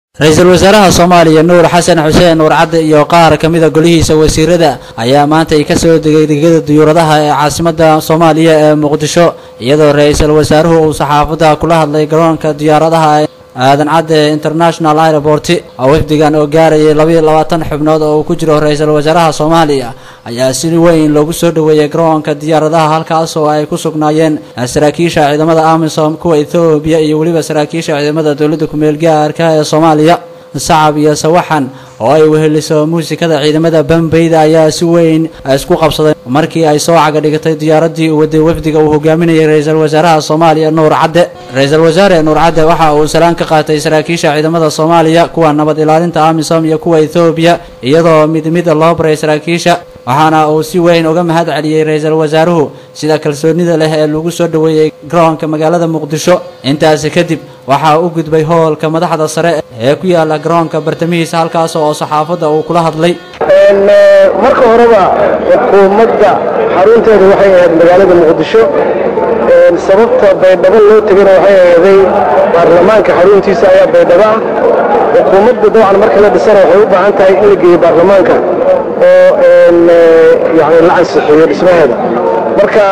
ra-iisul wasaaraha soomaaliya nuur xasan xuseen nuur cadde iyo qaar ka mida golihiisa wasiirada ayaa maanta ay kasoo degay degada diyuuradaha ee caasimada soomaaliya ee muqdisho iyadoo ra-iisul wasaaruhu uu saxaafadda kula hadlay garoonka diyaaradaha aadan cadde international airport oo wafdigan oo gaarayay labayo labaatan xubnood oo uu ku jiro ra-iisul wasaaraha soomaaliya ayaa si weyn loogu soo dhoweeyey garoonka diyaaradaha halkaas oo ay ku sugnaayeen saraakiisha ciidamada amisom kuwa ethoobiya iyo weliba saraakiisha ciidamada dowladda ku-meel gaarka ee soomaaliya sacab iyo sawaxan oo ay weheliso muusikada ciidamada bambeyda ayaa si weyn isku qabsaday markii ay soo caga dhigatay diyaaradii uu waday wafdiga uu hogaaminayay ra-iisul wasaaraha soomaaliya nuur cadde ra-iisul wasaare nuur cadde waxa uu salaan ka qaatay saraakiisha ciidamada soomaaliya kuwa nabad ilaalinta amisom iyo kuwa ethoobiya iyadoo mid mid loo baray saraakiisha waxaana uu si weyn uga mahad celiyey ra-iisul wasaaruhu sida kalsoonida leh ee lagu soo dhoweeyey garoonka magaalada muqdisho intaasi kadib waxaa u gudbay hoolka madaxda sare ee ku yaala garoonka bartamihiisa halkaas oo saxaafadda uu kula hadlay marka horeba xukuumadda xarunteedu waxay ahayd magaalada muqdisho sababta baydhabo loo tegana waxay aheeday baarlamaanka xaruntiisa ayaa baydhabo ah xukuumadda dabcan marka la dhisana waxay u baahan tahay in la geeyo baarlamaanka oo yani la ansixiyo dhismaheeda marka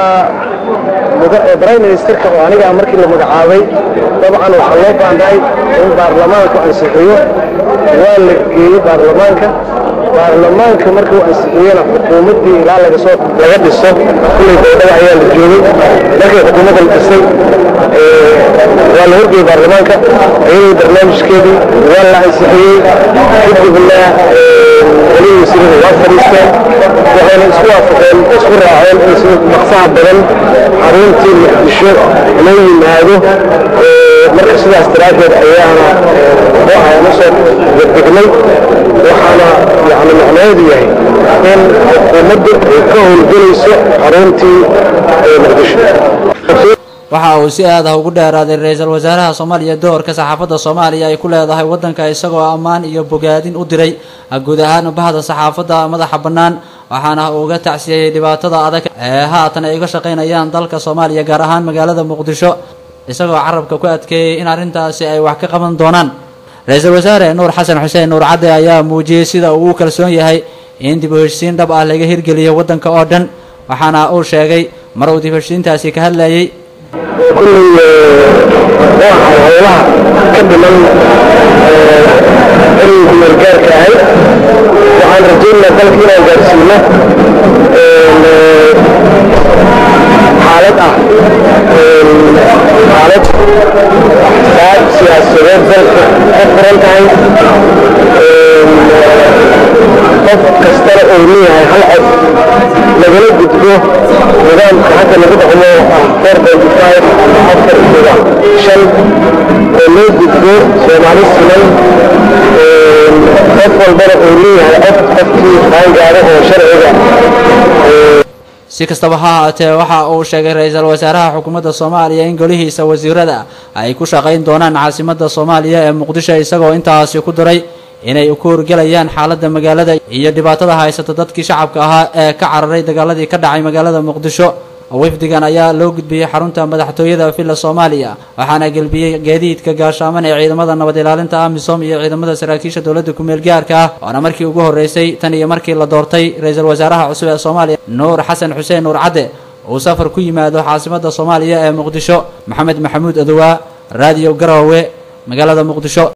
prime ministerka oo aniga markii la magacaabay dabcan waxaa loo baahnahay in baarlamaanku ansixiyo waa la geeyey baarlamaanka baarlamaanka markuu ansixiyena xukuumaddii ilaa lagasoo laga dhiso kullay baydhaba ayaa la joogay markay xukuumadda la dhisay waa la horgeeyey baarlamaanka iyadoo barnaamijkeedii waa la ansixiyey kadibna weliba wasiirada waa fadhiisteen waxayna isku waafaqeen isku raaceen in sida maqsaha badan xaruntii muqdisho loo yimaado marka sidaas daraaddeed ayaana waxaana soo degdegnay waxaana yani macnaheedu yahay in xukuumaddu ay ka howlgelayso xaruntii muqdisho waxa uu si aad ah ugu dheeraaday ra-iisul wasaaraha soomaaliya doorka saxaafadda soomaaliya ay ku leedahay waddanka isagoo ammaan iyo bogaadin u diray guud ahaan bahda saxaafadda madaxa bannaan waxaana uu uga tacsiyeyey dhibaatada adag ee haatan ay uga shaqaynayaan dalka soomaaliya gaar ahaan magaalada muqdisho isagoo carabka ku adkeeyey in arrintaasi ay wax ka qaban doonaan ra-iisul wasaare nuur xasan xuseen nuur cadde ayaa muujiyey sida uu u kalsoon yahay in dib u heshisiin dhab ah laga hirgeliyo waddanka oo dhan waxaana uu sheegay mar uu dib heshisiintaasi ka hadlayey kulley waxay howlaha ka dhiman cilmi kumeelgaarka ahayd waxaan rajaynaa dalka inaan gaarsiino xaalad ah xaalad axsaab siyaasadeed dalka ka furan tahay qof kastana uu leeyahay hal cod lagala gudbo nidaamka hadda lagu dhaqmo four twenty five afar toba shan oo loo gudbo soomaali siman qof walbana uu leeyahay cod qofkii qaangaaro oo sharciga si kastaba ha ahaatee waxa uu sheegay ra-iisul wasaaraha xukuumadda soomaaliya in golihiisa wasiirada ay ku shaqayn doonaan caasimadda soomaaliya ee muqdisho isagoo intaasi ku daray inay ku horgelayaan xaaladda magaalada iyo dhibaatada haysata dadkii shacabka ahaa ee ka cararay dagaaladii ka dhacay magaalada muqdisho wafdigan ayaa loo gudbiyey xarunta madaxtooyada villa soomaaliya waxaana gelbiyey gaadiidka gaashaaman ee ciidamada nabad ilaalinta amisom iyo ciidamada saraakiisha dowladda ku-meel gaarka ah waana markii ugu horreysay tan iyo markii la doortay ra-iisul wasaaraha cusub ee soomaaliya nuur xasan xuseen nuur cadde uu safar ku yimaado caasimadda soomaaliya ee muqdisho maxamed maxamuud adowaa raadiyo garowe magaalada muqdisho